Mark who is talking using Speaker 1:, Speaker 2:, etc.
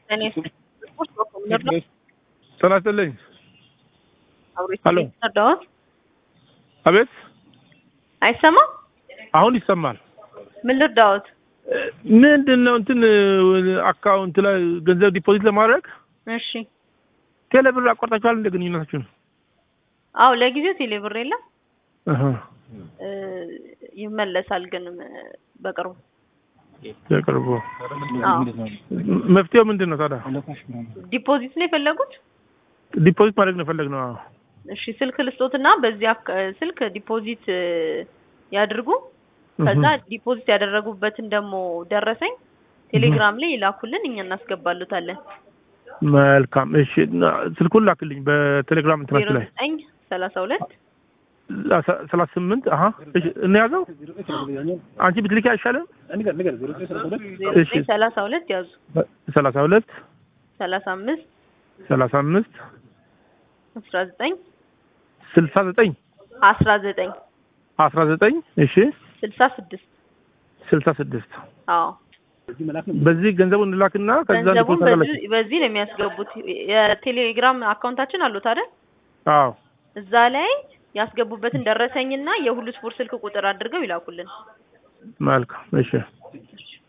Speaker 1: እኔ ስፖርት በኮምነር ነው
Speaker 2: ጤና ይስጥልኝ።
Speaker 1: አብሬት
Speaker 2: ሄሎ።
Speaker 1: ረዳሁት
Speaker 2: አቤት፣
Speaker 1: አይሰማም።
Speaker 2: አሁን ይሰማል።
Speaker 1: ምን ልርዳዎት?
Speaker 2: ምንድን ነው እንትን አካውንት ላይ ገንዘብ ዲፖዚት ለማድረግ
Speaker 1: እሺ።
Speaker 2: ቴሌብር አቋርጣችኋል እንደ ግንኙነታችሁን?
Speaker 1: አዎ ለጊዜው ቴሌብር የለም
Speaker 2: አሃ፣
Speaker 1: እ፣ ይመለሳል ግን እ፣ በቅርቡ
Speaker 2: በቅርቡ
Speaker 1: አዎ።
Speaker 2: መፍትሄው ምንድን ነው ታዲያ?
Speaker 1: ዲፖዚት ነው የፈለጉት?
Speaker 2: ዲፖዚት ማድረግ ነው የፈለግነው። አዎ።
Speaker 1: እሺ ስልክ ልስጦትና በዚህ አክ- ስልክ ዲፖዚት እ፣ ያድርጉ። ከዛ ዲፖዚት ያደረጉበትን ደግሞ ደረሰኝ ቴሌግራም ላይ ይላኩልን፣ እኛ እናስገባሉታለን።
Speaker 2: መልካም እሺ፣ እና ስልኩን ላክልኝ በቴሌግራም
Speaker 1: ዜሮ
Speaker 2: እንትናችሁ ላይ
Speaker 1: ዘጠኝ ሰላሳ ሁለት
Speaker 2: ሰላሳ ስምንት አሀ፣ እሺ፣ እንያዘው። አንቺ ብትልኪ አይሻልም?
Speaker 1: ዜሮ
Speaker 2: እሺ።
Speaker 1: ዘጠኝ ሰላሳ ሁለት ያዙ
Speaker 2: ሰላሳ ሁለት
Speaker 1: ሰላሳ አምስት
Speaker 2: ሰላሳ አምስት
Speaker 1: አስራ ዘጠኝ
Speaker 2: ስልሳ ዘጠኝ
Speaker 1: አስራ ዘጠኝ
Speaker 2: አስራ ዘጠኝ እሺ፣
Speaker 1: ስልሳ ስድስት
Speaker 2: ስልሳ ስድስት
Speaker 1: አዎ
Speaker 2: በዚህ ገንዘቡን እንላክና ከዛ
Speaker 1: ገንዘቡን
Speaker 2: ዲፖዚት
Speaker 1: በዚህ በዚህ ነው የሚያስገቡት። የቴሌግራም አካውንታችን አሉት አይደል?
Speaker 2: አዎ
Speaker 1: እዛ ላይ ያስገቡበትን ደረሰኝና የሁሉ ስፖርት ስልክ ቁጥር አድርገው ይላኩልን።
Speaker 2: መልካም እሺ